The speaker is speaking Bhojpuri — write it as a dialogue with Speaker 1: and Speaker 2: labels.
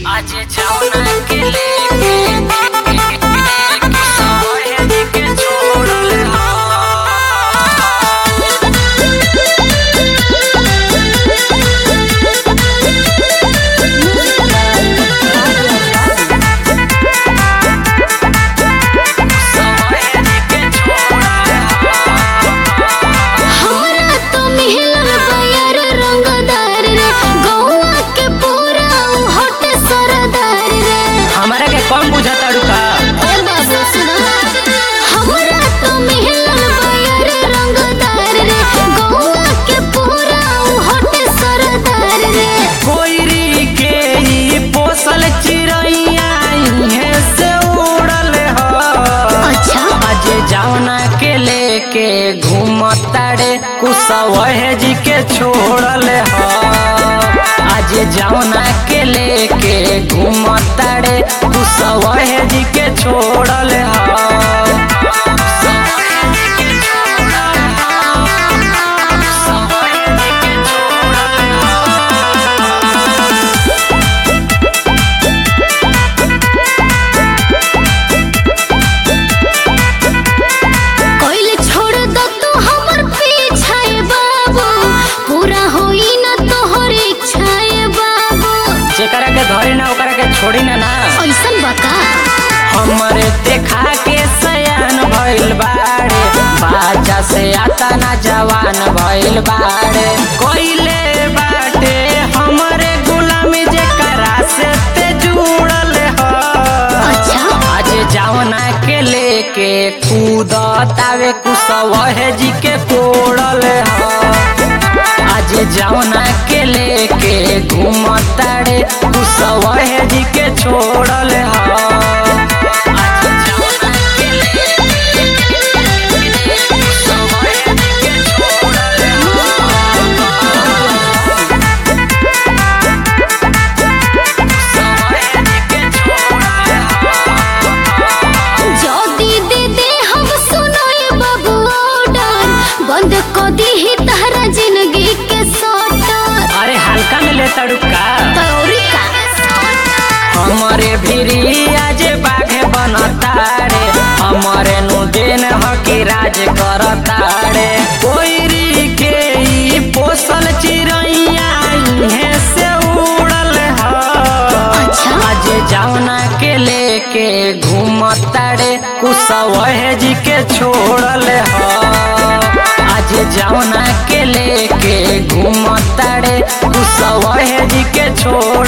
Speaker 1: आज जाऊना के लेके सवरे के छोड़ल हा
Speaker 2: हमरा तो मिलल बयर रंगदार रे गौवा के पूरा उ हट सरदार रे
Speaker 1: हमारा के कौन बुझाता रुका
Speaker 2: ए बाबू सुनो हमरा तो मिलल बयर रंगदार रे गौवा के पूरा उ हट सरदार रे
Speaker 1: कोयरी के ही पोसल चिड़ैया इहे से उड़ल ह
Speaker 2: अच्छा
Speaker 1: आज जावना के लेके घूमताड़े कुसवह जी के छोड़ल ह आज जावना के लेके घूमताड़े कुसवह जी के छोड़ल ह
Speaker 2: कोइल छोड़ दो तू हमर पीछा ए बाबू पूरा होई ना तोहर इच्छा ए बाबू
Speaker 1: जेकरा के धरी ना ओकरा के छोड़ी ना ना
Speaker 2: ऐसन बता
Speaker 1: हमरे देखा के सयान भइल बाड़े बाजा से आता ना जवान भइल बाड़े कोइले बाटे हमरे गुलामी जेकरा से ते जुड़ल ह
Speaker 2: अच्छा।
Speaker 1: आज जावना के लेके कूदतावे कुसवह जी के कोड़ल ह आज जावना के लेके घूमताड़े कुसवह जी के छोड़ल ह आज जावना के लेके कुसवह जी के छोड़ल
Speaker 2: जदी दे दे हम सुनो ए बाबू ऑर्डर बंद को दी ही तहरा जिंदगी के सोटर
Speaker 1: अरे हल्का में ले तड़ुका
Speaker 2: तौरी का
Speaker 1: हमारे भिरी आज बाघे बनतारे हमारे नु दिन हकी राज करतारे कोयरी के ई पोसल चिड़ैया इहे से उड़ल ह
Speaker 2: अच्छा।
Speaker 1: आज जावना के लेके घूमतारे कुसवह जी के छोड़ल ह आज जावना के लेके घूमतारे कुसवह जी के छोड़